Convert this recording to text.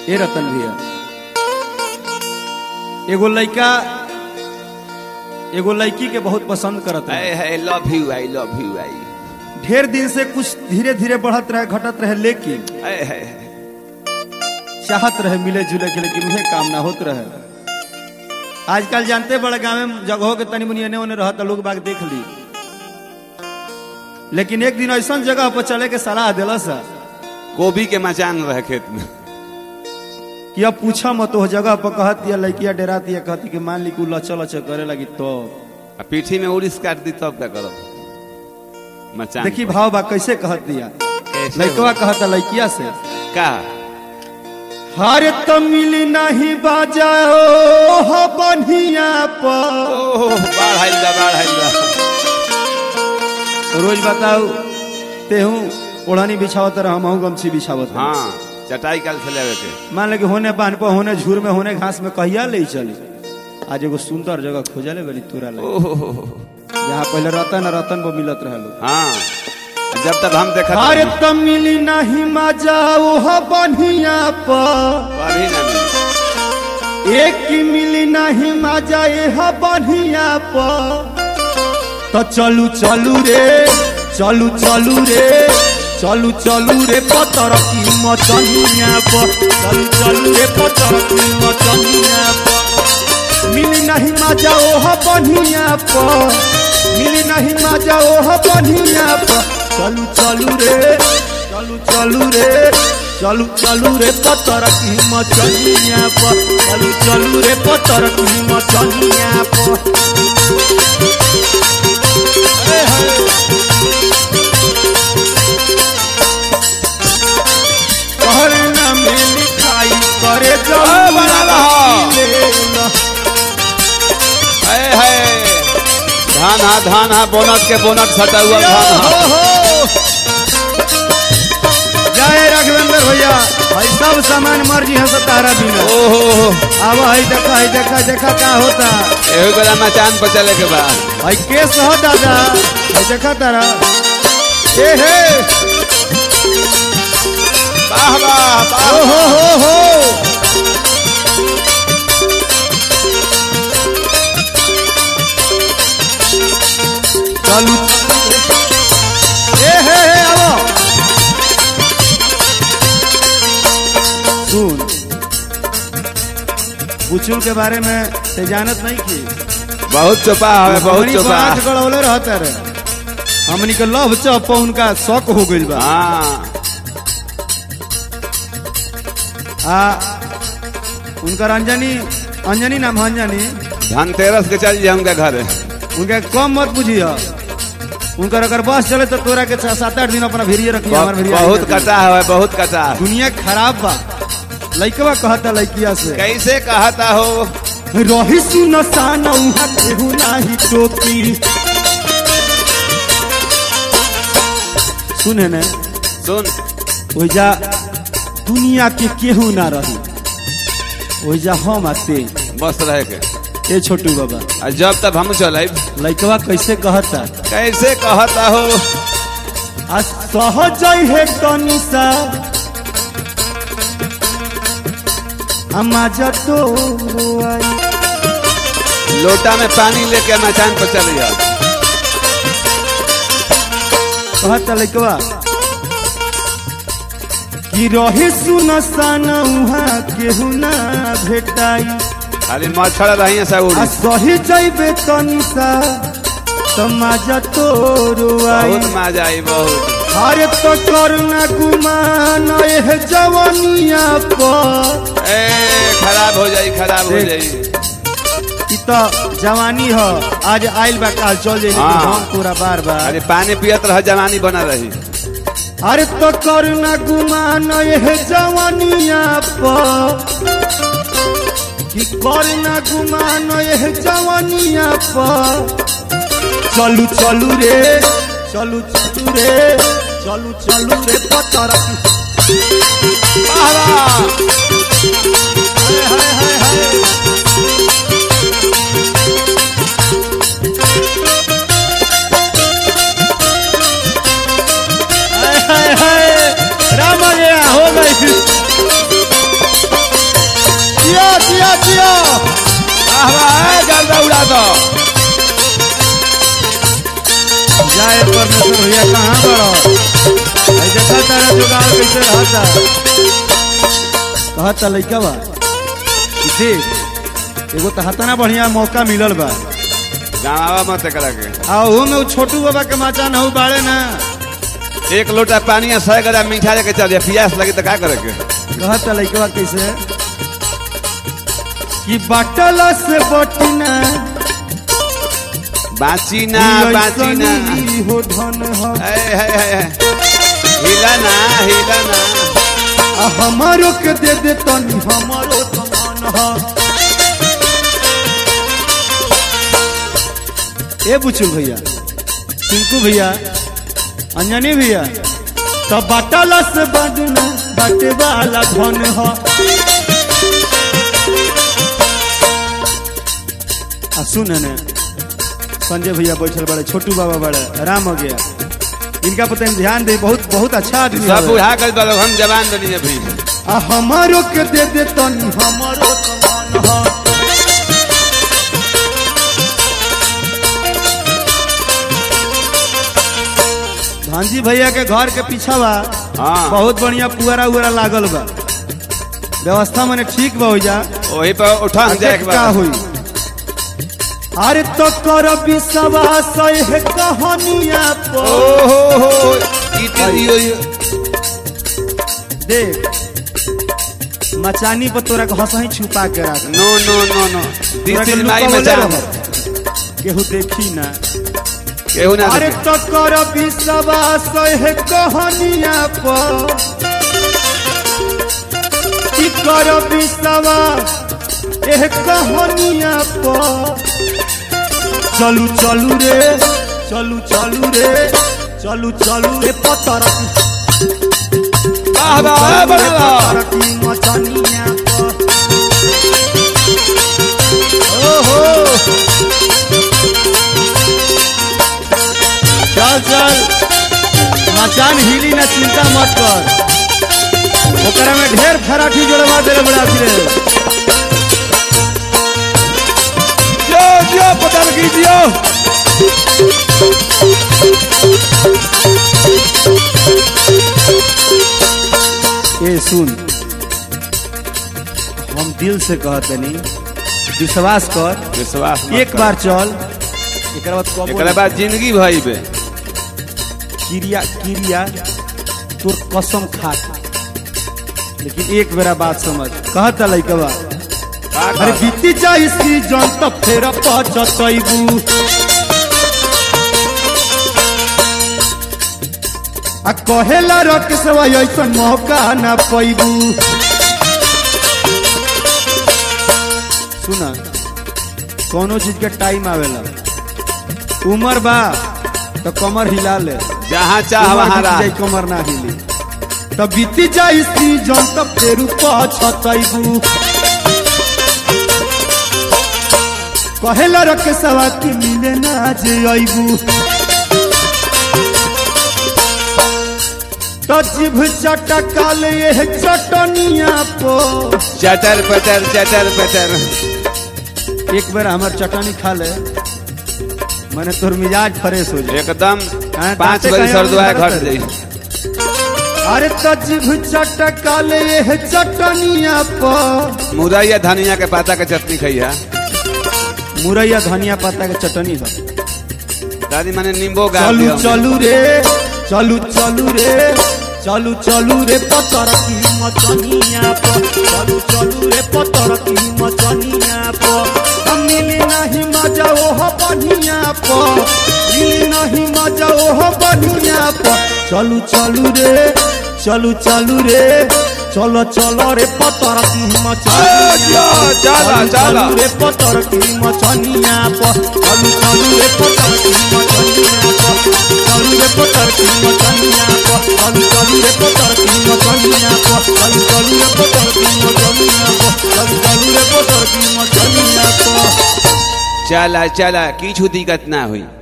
ए रतन भैया एगो लड़का एगो लड़की के बहुत पसंद करत है I love you I love you आई ढेर दिन से कुछ धीरे धीरे बढ़त रहे घटत रहे लेकिन आए हाय चाहत रहे मिले जुले के लेकिन उहे काम ना होत रहे आजकल जानते बड़े गाँव में जगहों के तनी मुनी एने ओने रहता लोग बाग देख ली लेकिन एक दिन ऐसा जगह पर चले के सलाह दिला सा गोभी के मचान रहे खेत में कि अब पूछा मत वो जगह पर कहती है लड़किया डराती है कहती कि मान ली कि उ लचल लचल करे लगी तो आ पीठी में उड़ीस काट दी तब क्या करो मचान देखी भाव बा कैसे कहत दिया कैसे लड़कवा हो? कहता लड़किया से का हरे तो मिली नहीं बाजाओ हो बनिया पर ओह बाढ़ आइल बा बाढ़ आइल बा रोज बताओ तेहू ओढ़नी बिछावत रह हम गमछी बिछावत रह हाँ चटाई कल से लेवे के मान ले कि होने बांध पर होने झूर में होने घास में कहिया ले चली आज एगो सुंदर जगह खोजले बनी तोरा लगे ओह जहाँ पहले रतन और रतन वो मिलत रहे लोग हाँ जब तक हम देखा अरे तो मिली नहीं मजा ओह बनिया पर कभी ना मिली। एक की मिली नहीं मजा एह बनिया पर तो चलू चलू रे चलू चलू रे चलू चलू रे पतर की मचनिया पर चलू चलू रे पतर की मचनिया पर मिली नहीं मजा ओह बनिया पर मिली नहीं मजा ओह बनिया पर चलू चलू रे चलू चलू रे चलू चलू रे पतर की मचनिया पर चलू चलू रे पतर की मचनिया पर ए हे। कहरे ना में लिखाई करे ओ, बना रहा। जब हाय हाय धान हा धान हा बोनट के बोनट सटा हुआ धान हा जय राघवेंद्र भैया भाई सब सामान मर्जी है सतारा बिना ओहो अब हई देखा हई देखा देखा का होता एहो बेला मचान पर चले के बाद हई केस हो दादा हई देखा तारा ए हे वाह वाह वाह ओ हो हो हो चलू ए हे हे आओ सुन बुचुल के बारे में से जानत नहीं की बहुत चोपा है बहुत हमनी को चोपा आंख गड़ौले रहता रे हमनी के लव चप उनका शौक हो गइल बा हाँ आ उनकर अंजनी अंजनी नाम है अंजनी धनतेरस के चल जाऊंगा घर उनके कम मत बुझिया उनकर अगर बस चले तो तोरा के छह सात आठ दिन अपना भिरिये रखिए हमार भिरिया बहुत कटा है बहुत कटा दुनिया खराब बा लइकवा कहता लइकिया से कैसे कहता हो रही सुन सान उहा केहू नाही टोकी सुने ने सुन ओइजा दुनिया के केहू ना रही ओइजा हम आते बस रहे के ए छोटू बाबा आ जब तक हम चले लइकवा कैसे कहता कैसे कहता हो आ सहज है तनिसा हमाजा तो आई लोटा में पानी लेके मचान पर चले जाओ कहता लइकवा कि रही सुन सान उहाँ केहू ना भेटाई खाली मच्छर रही सब आ उड़ी सही जैबे तनिसा तमाजा तोरो आई बहुत मजा आई बहुत अरे तो करना गुमान एह जवानिया पर ए खराब हो जाई खराब हो देख। जाई इ तो जवानी हो आज आइल बा काल चल जाई लेकिन हाँ। हम पूरा बार बार अरे पानी पियत रह जवानी बना रही अरे तो करना गुमान एह जवानिया पर कि करना गुमान एह जवानिया पर चलू चलू रे चलू चलू रे चलू चलू रे पतर हाय हाय हाय हाय हाय हाय हाय राम आ गया हो गई जियो वाह वाह गर्दा उड़ा दो जाए परमेश्वर भैया कहाँ बड़ो भाई देखा तारा जुगाड़ कैसे रहता कहता लइका बा कि देख एगो तो हतना बढ़िया मौका मिलल बा गाँव मत करा के आ ओहू में उ छोटू बाबा के माचा न बाड़े ना एक लोटा पानी या सौ गरा मीठा लेके चल जा प्यास लगे तो का करे के कहता लइका बा कैसे कि बाटल से बटिना बाची ना बाची ना ऐसनी हो धन हो है है है हिला ना हिला ना आ हमारो के दे दे तनी हमारो समान हो ए बुचुल भैया टिंकू भैया अंजनी भैया तो बाटल से बदना बाटे वाला धन हो आ सुन ने संजय भैया बैठल बड़े छोटू बाबा बड़े राम हो गया इनका पता है ध्यान दे बहुत बहुत अच्छा आदमी सब हवे। बुढ़ा कर दो हम जवान बनी अभी आ हमारो के दे दे तनी हमारो समान हो भांजी भैया के घर के पीछा बा हाँ बहुत बढ़िया पुअरा उअरा लागल बा व्यवस्था मने ठीक बा हो जा वही पर उठा जाए एक का बार हुई अरे तो कर विश्वास है कहानिया ओ पर हो हो इतनी दियो ये। देख मचानी पर तोरा के हंसही छुपा के राख नो नो नो नो तोरा दिस के इज माय लुकावले मचान रहो। केहू देखी ना केहू ना अरे देखे। तो कर विश्वास है कहानिया पर कि कर विश्वास एह कहानिया पर चलू चलू रे चलू चलू रे चलू चलू रे पतर वाह वाह बड़ा की मचनिया पर ओहो चल चल मचान हिली ना चिंता मत कर ओकरा में ढेर फराठी जोड़वा दे बड़ा फिरे जो जो पता कीजियो ए सुन हम दिल से कहते नहीं विश्वास कर विश्वास मत एक कर। बार चल एक बाद कबो एकरा बाद जिंदगी भई बे क्रिया क्रिया तोर कसम खा के। लेकिन एक बेरा बात समझ कहता लइकवा का अरे कर? बीती जाई सीजन त फेर पचतैबू आ कहेला रख सवा ऐसन मौका ना पैबू सुना कोनो चीज के टाइम आवेला उम्र बा तो कमर हिला ले जहाँ चाह उमर वहाँ बीत रह जाई, कमर ना हिली त बीती जाई सीजन त फेर पचतैबू कहेला रख सवा की मिले ना जे अइबू तो जिभ चटकाल ये चटनिया पो चटर पटर चटर पटर एक बार हमार चटनी खा ले मैंने तोर मिजाज फ्रेश हो जाए एकदम हाँ, पाँच दाँते बजे कहीं सरदुआ और घट नहीं जाई अरे तो जिभ चटकाल ये चटनिया पो मुरैया धनिया के पाता के चटनी खइया मुरैया धनिया पत्ता के चटनी बा दादी माने नींबू गाड़ चलू दियो चलू रे चलू चलू रे चलू चलू रे पतर की मचनिया पर चलू चलू रे पतर की मचनिया पर हम मिली नहीं मजा ओह बढ़िया पर मिली नहीं मजा ओह बढ़िया पर चलू चलू रे चलू चलू रे चलो चलो रे पतर की मचनिया पर। चला, चलू, चला। चलू रे पतर की मचनिया पर चलू चलू रे पतर की मचनिया पर चलू रे पतर की मचनिया पर चलू चलू रे पतर की मचनिया पर चलू चलू रे पतर की मचनिया पर चलू चलू रे पतर की मचनिया पर चला चला किछु दिक्कत ना हुई